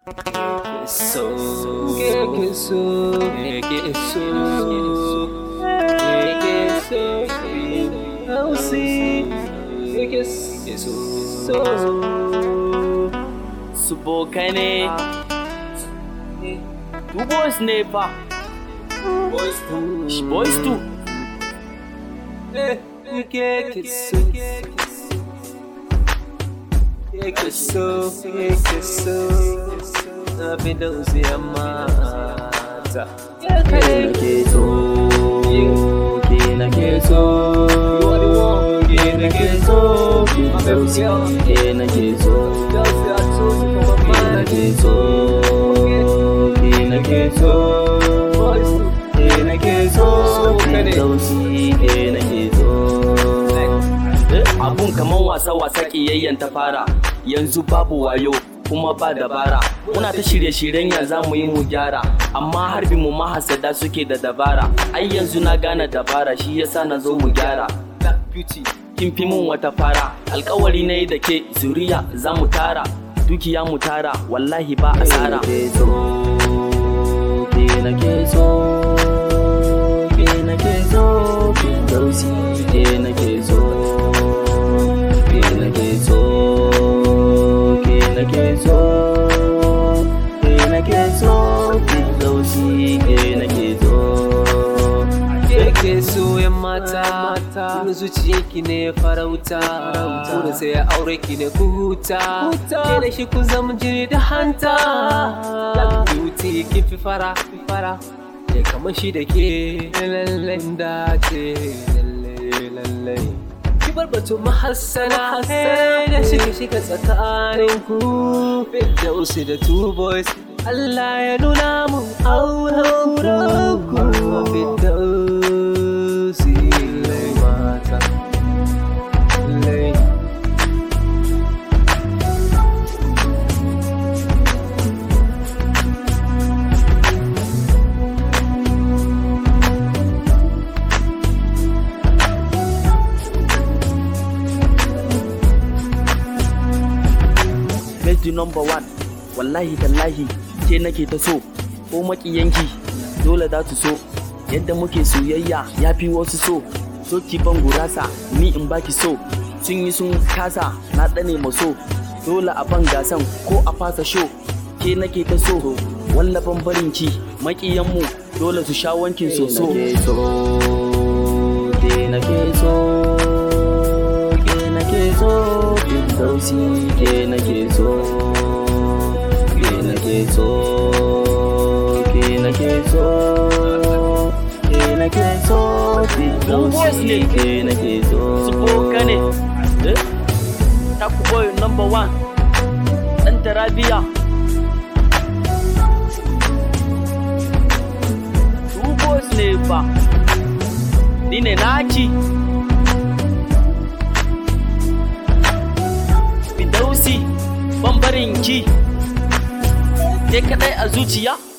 So, que so, que so, que so, I'll see, que so, su bokane tu boys ne fa Sh- boys tu que so, que so, que so, abin da uziya mata. ke nake so ke nake so ke nake so ke dausi ke nake so ke nake so ke nake so ke nake so ke dausi ke nake so abun kaman wasa-wasa kiyayyen ta fara yanzu babu wayo kuma ba dabara muna ta shirye-shiryen ya za mu yi mu gyara amma harbi mu mahasada suke da dabara ai yanzu na gane dabara shi yasa na zo mu gyara Black beauty, kin fi mun wata fara alkawari na yi da ke zuriya za mu tara dukiya mu tara wallahi ba asara ke nake so ke nake so ke dausi ke nake so ke nake so ke nake so ke nake so ke dausi ke nake so ke so yan mata, wani zuciyanki ne farauta, wani sai ya aure ki ne ku huta, ke da shi kun zama jini da hanta. Black beauty kin fi fara, fara, ke kamar shi da ke lallai dace, lallai lallai. Ki bar batun mahassana, hey, da shiga shiga tsakanin ku, Firdausi da two boys. Allah ya nuna mu auren ku Firdausi lai mata lai Lady number one wallahi tallahi ke nake ta so ko makiyanki dole za su so yadda muke soyayya ya fi wasu so so ki ban gurasa ni in baki so sun yi sun kasa na tsane ma so dole a ban gasan ko a fasa sho ke nake ta so wallaban barinki makiyanmu dole su sha wankin soso ke nake so ke nake so ke dausi ke nake so ke nake so ke nake so ke nake so ke dausi ke nake so spokane eh taku boy number one dan tarabiya two boys ne fa ni ne naki Fidausi bambarin ki ke kadai a zuciya